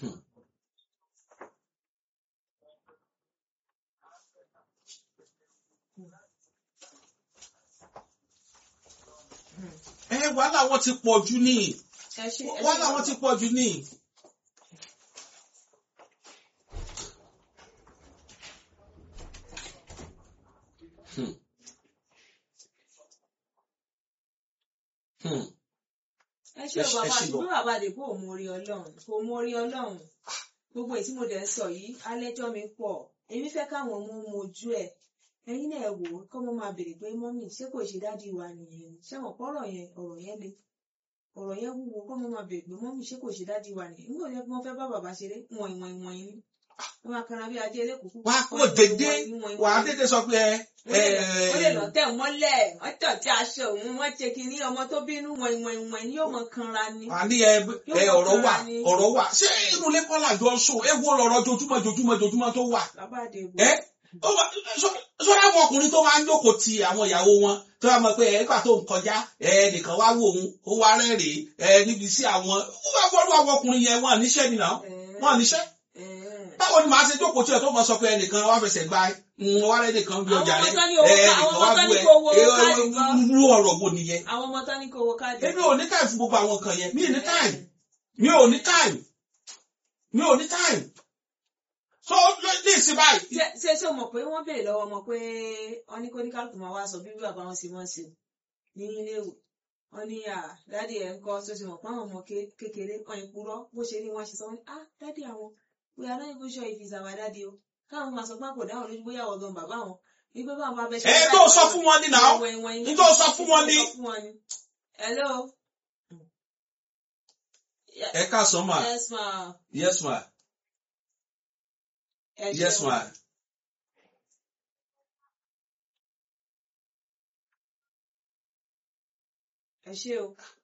Hmm. ẹ wàhálà wọn ti pọ̀ jù ní ẹ ṣe ẹ ṣe wàhálà wọn ti pọ̀ jù ní. Hmm. Hmm. ẹ ṣe ẹ ṣe- bàbá ẹ ṣe ṣùgbọ́n bàbá àdèkò ò mórí ọlọ́run kò mórí ọlọ́run gbogbo èyí tí mo dẹ̀ ń sọ yìí alẹ́jọ́ mi pọ̀ èmi fẹ́ káwọn ọmọ mojú ẹ̀ ẹ̀yin náà wò ó kọ́ mọ́ máa béèrè pé mọ́mì ṣé kò ṣe dádì wa nìyẹn ni ṣé wọn pọ́rọ̀ yẹn ọ̀rọ̀ yẹn le ọ̀rọ̀ yẹn wúwo kọ́ mọ́ máa béèrè pé mọ́mì ṣé kò ṣe dádì wa nìyẹn nígbà yẹn wọ́n fẹ́ bá bàbá ṣeré wọ̀n ìwọ̀n ìwọ̀n yìí wọ́n máa kanra bí ajé elékùkù wà á kó dédé wà á dédé sọ pé ẹ ó lè lọ tẹ̀ mọ́lẹ̀ wọ́n tọ̀ tí aṣọ òun wọ́n ṣe kínní ọmọ tó bínú wọ̀n ìwọ̀n ìwọ̀n ni yóò mọ kanra ni. wà á ní ẹ ẹ ọ̀rọ̀ wà ọ̀rọ̀ wà ṣé inú ilé kọ́ làjọ sùn ẹ wo lọ́rọ̀ jojúmọ́ jojúmọ́ jojúmọ́ tó wà bàbá àdèbò ẹ ó wà sọ́dọ̀ àwọn ọkùnrin tó máa ń jókòó ti àwọn ìyàwó wọn tó wà mọ̀ pé ẹ nígbà tó ń kọjá ẹ nìkan wá wò òun ó wá rẹ́rìn ẹ níbi sí àwọn ó wà fọ́dọ̀ àwọn ọkùnrin yẹn wọn à níṣẹ́ nìyà wọn à níṣẹ́ báwo ni màá ṣe jókòó tí ẹ tó mọ sọ pé ẹnìkan wá fẹsẹ̀ gba wọn wá rẹ́ nìkan bí ọjà rẹ Àwọn ọmọ tán ní owó ẹ ká- nìkan àwọn wá ọmọ tán bú ní ẹ kó owó ẹ káàdì kan. rú ọ̀rọ̀ wo nìyẹn àwọn ọmọ tán ní kó owó káàdì. èmi ò ní táìm fún gbogbo àwọn nǹkan yẹn mi ò ní táìm mi ò ní táìm mi ò ní táìm so ló- ní ìsìn báyìí ṣé ṣé ṣé o mọ̀ pé wọ́n béèrè lọ́wọ́ ọmọ pé wọ́n ní kó ní kálukú máa wá sọ bí bàbá wọn sì wọ́n sí ní iléèwé wọ́n ní à dádì ẹ̀ ń kọ́ tó ti mọ̀ pé àwọn ọmọ ké- kékeré wọ́n ń purọ́ bó ṣe ní wọ́n ṣe sọ wọ́n ní ah dádì àwọn we are not even sure if it's our daddy o káwọn máa sọ pé kò dáhùn lójú bóyá ọ̀gán bàbá wọn wípé báwọn bá fẹ́ ṣe. ẹ tó sọ fún wọn ní náà ní tó sọ fún wọn ní. hello. ẹ káàsán mà yes ma. yes ma ẹ yes ṣeun. ma ẹ ṣé o.